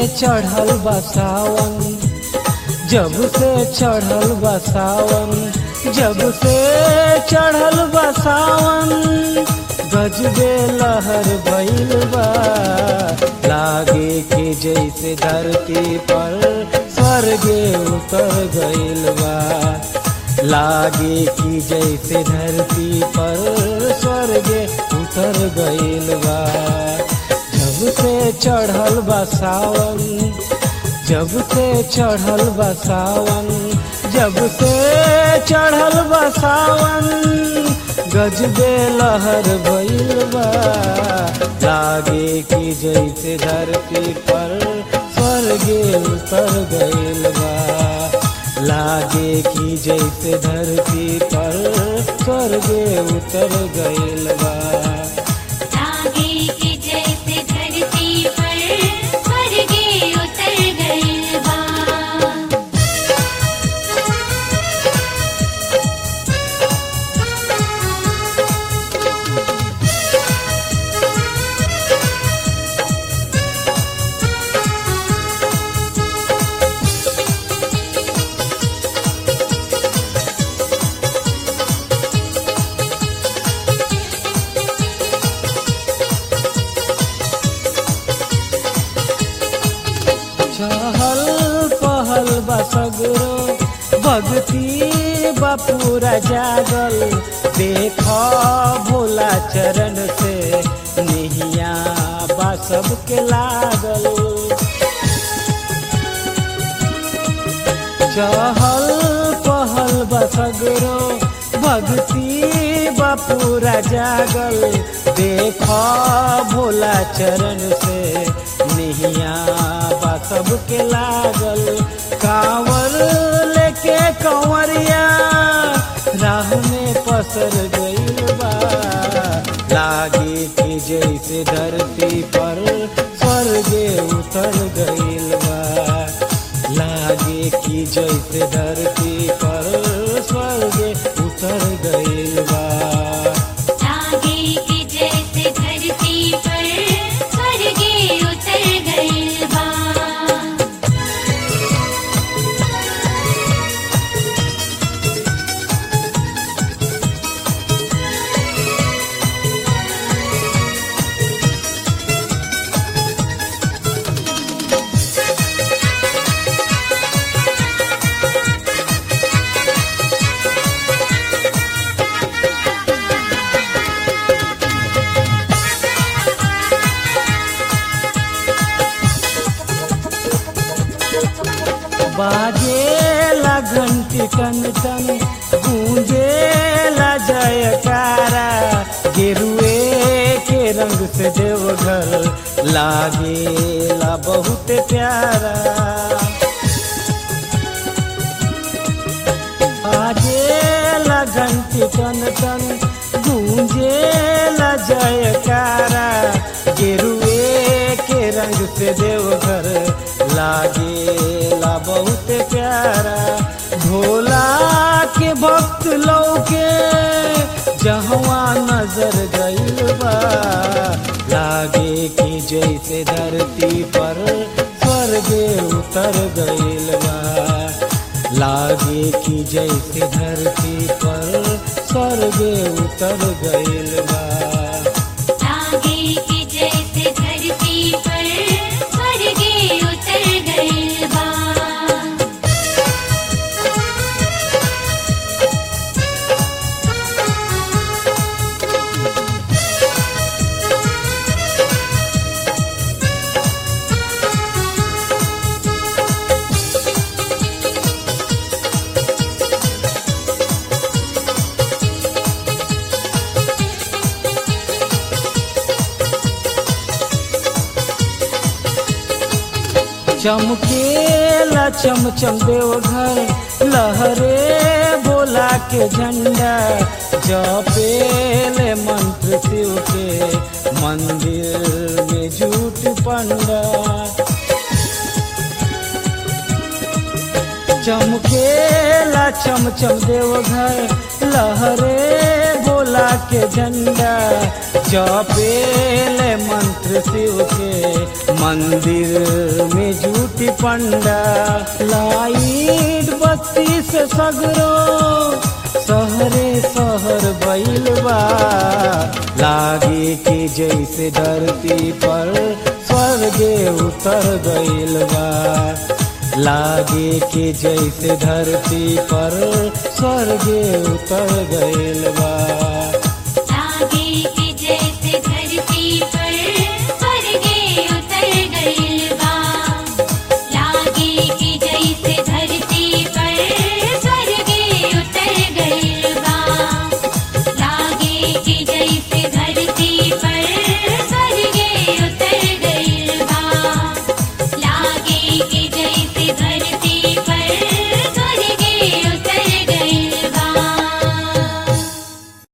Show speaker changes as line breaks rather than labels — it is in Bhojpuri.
चढ़ल बा सावन जब से चढ़ल बा सावन जब से चढ़ल बा सावन गजबे लहर भइल बा लागे कि जैसे धरती पर स्वर्गे उतर गइल बा लागे कि जैसे धरती पर स्वर्गे उतर गइल बा जब से चढ़ल बा सावन जब से चढ़ल बा सावन जब से चढ़ल बा सावन गजबे लहर भइल बा लागे कि जैसे धरती पर स्वर्गे उतर गइल बा लागे कि जैसे धरती पर स्वर्गे उतर गइल बा
लागे कि जैसे धरती पर स्वर्गे उतर गइल बा
चहल पहल बसगरो भक्ति बपूरा जागल देख भोला चरण से निहिया बा सबके लागल चहल पहल बसगरो भक्ति बपूरा जागल देख भोला चरण से निहिया बा सबके लागल कांवर लेके कंवरिया राह में पसर गइल बा लागे कि जैसे धरती पर स्वर्गे उतर गइल बा लागे कि जैसे धरती पर स्वर्गे उतर गइल बा
लागे कि जैसे धरती पर स्वर्गे उतर गइल बा
बाजे ला घंटी टन टन गूंजे ला जयकारा गेरुए के रंग से देवघर लागे ला बहुत प्यारा बाजे ला घंटी टन टन गूंजे ला जयकारा गेरुए के रंग से देवघर लागे ला बहुत प्यारा भोला के भक्त लौके जहवा नजर गइल बा लागे कि जैसे धरती पर स्वर्गे उतर गइल बा लागे कि जैसे धरती पर स्वर्गे उतर गइल बा
लागे कि जैसे धरती पर स्वर्गे उतर गइल बा
चमकेला चमचम देवघर लहरे बोला के झंडा जपेले मंत्र शिव के मंदिर में झूठ पंडा चमकेला चमचम देवघर लहरे बोला के झंडा जपेल मंत्र शिव के मंदिर में झूठी पंडा लाइट बत्ती से सगरो सहरे सहर बैल बा लागे कि जैसे धरती पर स्वर्गे उतर गइल बा लागे कि जैसे धरती पर स्वर्गे उतर गइल बा